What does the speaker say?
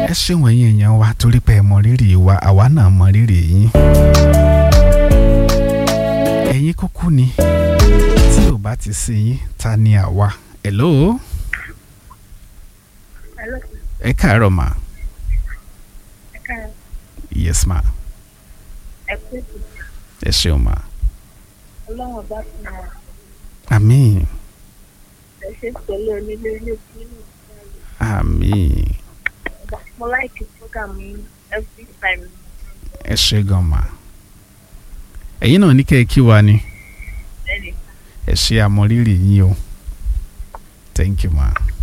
ẹ ṣeun ẹ̀yin èèyàn wa torí pé ẹ mọ rírì wa àwa náà mọ rírì yín. ẹ̀yin kúkú ni tí ò bá ti sí yín ta ni àwa. hello Hello, ẹ káàárọ̀ mà ẹ káàárọ̀. yes ma Ẹ kú ètò. ẹ ṣeun ma Ọlọ́run bá fún wa. àmín Ẹ ṣe pẹ̀lú onílé ilé tí inú ìgbàlè. àmín Mo láìkí program yín every time. ẹ ṣe gan ma ẹ̀yin náà ní kẹ́ ẹ kí wa ni Ẹnì ẹ ṣe àmọrírì yín o thank you ma.